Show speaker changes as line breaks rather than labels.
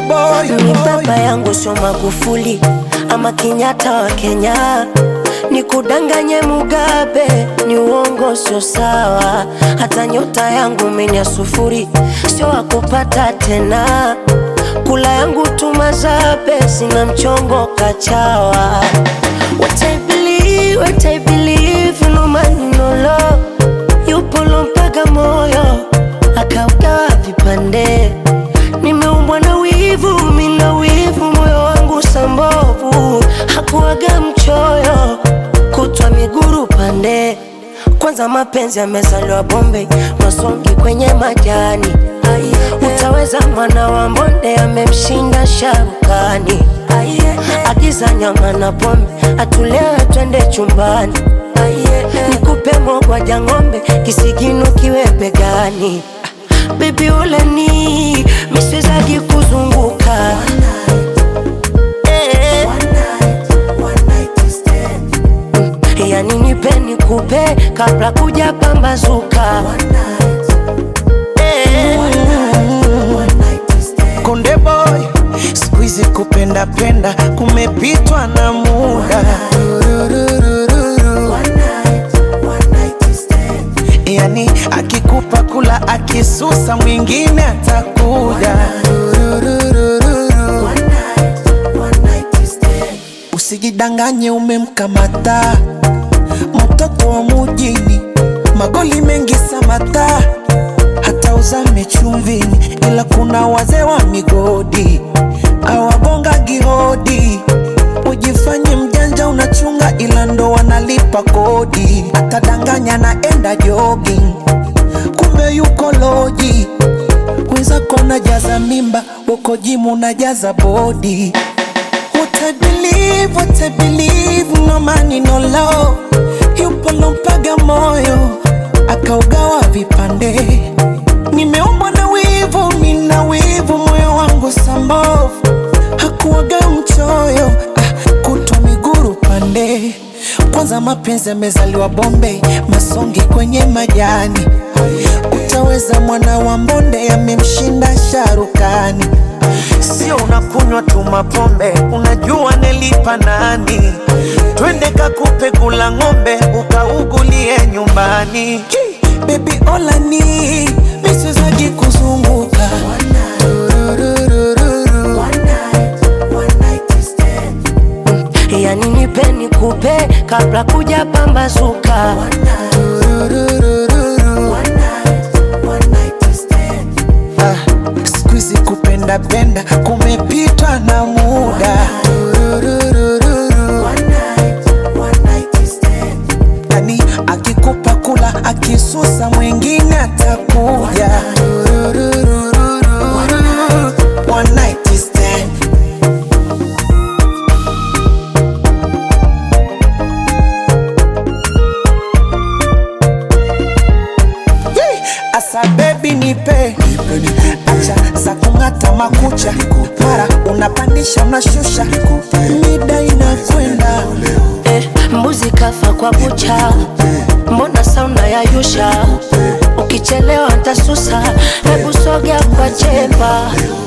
boy,
Ni baba yangu sio Magufuli ama Kenyatta wa Kenya, ni kudanganye Mugabe, ni uongo, sio sawa. Hata nyota yangu mimi ya sufuri, sio wakupata tena. Kula yangu tumazabe, sina mchongo kachawa. What I believe, what I believe, no man no law. Yupo lompaga moyo akaugawa vipande nimeumbwa na wivu, mina wivu, moyo wangu sambovu, hakuwaga mchoyo, kutwa miguru pande. Kwanza mapenzi yamezaliwa Bombay, masongi kwenye majani. Utaweza mwana wa mbonde amemshinda sharukani. Agiza nyama na pombe, atulewe twende chumbani. Nikupe mogwaja ng'ombe, kisigino kiwe begani. Baby uleni miswezagi kuzunguka Eh, yani nipe nikupe kabla kuja pambazuka Eh,
Konde boy, siku hizi kupenda penda kumepitwa na muda. Yani akikupa kula, akisusa mwingine atakuja. Usijidanganye umemkamata mtoto wa mujini, magoli mengi samata, hata uzame chumvini, ila kuna wazee wa migodi awagonga gihodi. Ujifanye mjanja unachunga, ila ndo wanalipa kodi. Atadanganya naenda jogging, kumbe yuko loji. Wenzako najaza mimba, uko jimu najaza bodi. What I believe, what I believe, no money no law. Yupo lompaga moyo akaugawa vipande. Nimeumbwa na wivu, mina wivu, moyo wangu sambovu, hakuwaga mchoyo ah, kutwa miguru pande. Kwanza mapenzi yamezaliwa Bombay, masongi kwenye majani. Utaweza mwana wa mbonde amemshinda sharukani. Sio unakunywa tu mapombe, unajua nelipa nani? Twende kakupe kula ng'ombe, ukaugulie nyumbani. Baby olani misizaji kuzunguka Tururururu.
yani nipe nikupe kabla kuja pambazuka
Tururururu. Ah, siku hizi kupenda penda kumepitwa na muda. Tururururu. Yani akikupa kula, akisusa mwingine atakuja. Tururururu. One night stand. Yee! Asa baby nipe acha za kung'ata makucha mara unapandisha unashusha mida inakwenda
eh, mbuzi kafa kwa bucha, mbona sauna ya yusha? Ukichelewa ntasusa, hebu sogea kwa chepa